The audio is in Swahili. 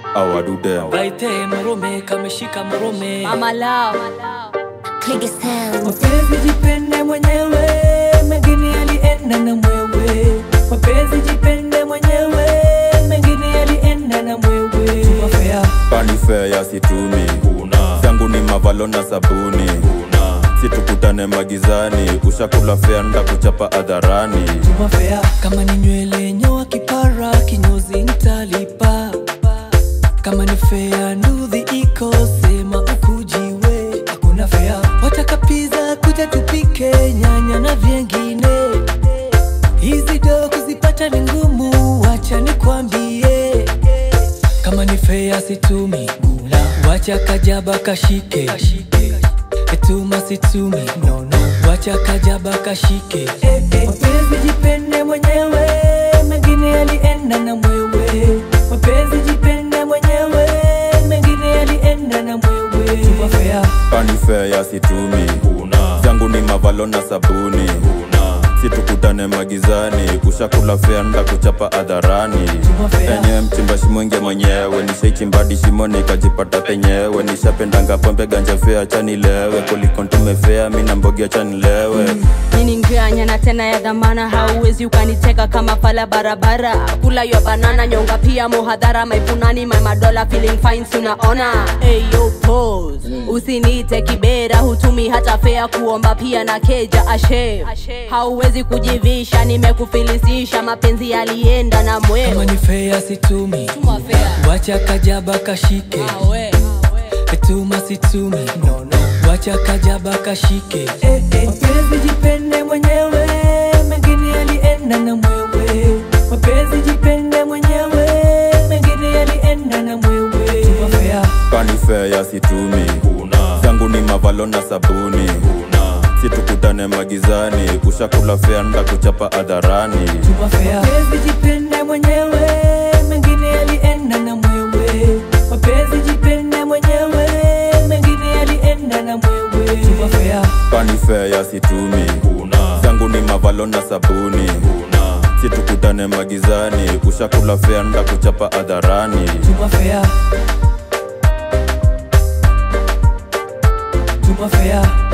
awadude Baite murume kameshika murume Mama Lao. Nigga sound. mapenzi jipende mwenyewe mengine yalienda na mwewe mapenzi jipende mwenyewe mengine yalienda na mwewe Tumafea. panife ya situmi zangu ni mavalo na sabuni situkutane magizani ushakula fea nda kuchapa hadharani Tumafea. kama ni nywele nyoa kipara kinyozi ntalipa kama ni fea ndudhi iko sema ukujiwe hakuna fea wataka piza kuja tupike nyanya na vyengine hizi do kuzipata ni ngumu wacha nikwambie kama ni fea situmi wacha kajaba kashike etuma situmi nono wacha kajaba kashike mapenzi jipende mwenyewe mengine yalienda na mwewe mapenzi jipende mwenyewe mengine yalienda na mwewe Tumafea. panife ya situmi zangu ni mavalo na sabuni situkutane magizani ushakula fea nda kuchapa hadharani Tumafea. enyewe mchimba shimo inge mwenyewe nishaichimbadi shimo nikajipata penyewe nishapendanga pombe ganja fea chanilewe kuliko ntumefea mina mbogia chanilewe nini nganya na tena ya dhamana hauwezi ukaniteka kama pala barabara kula yo banana nyonga pia muhadhara maipunani my madola feeling fine tunaona eyo pose usiniite kibera hutumi hata fea kuomba pia na keja ashe hauwezi kujivisha nimekufilisisha mapenzi yalienda na kama mwewe ni fea situmi wacha kajaba kashike etuma situmi nono wacha kajaba kashike mapenzi jipende mwenyewe mengine yalienda na mwewe mapenzi jipende mwenyewe mengine yalienda na mwewe Tumafea. panife ya situmi zangu ni mavalo na sabuni situkutane magizani ushakula fea nda kuchapa hadharani Tumafea. mapenzi jipende mwenyewe mengine yalienda na mwewe mapenzi jipende mwenyewe mengine yalienda na mwewe Tumafea. panife ya situmi zangu ni mavalo na sabuni situkutane magizani ushakula fea nda kuchapa hadharani Tumafea. Tumafea.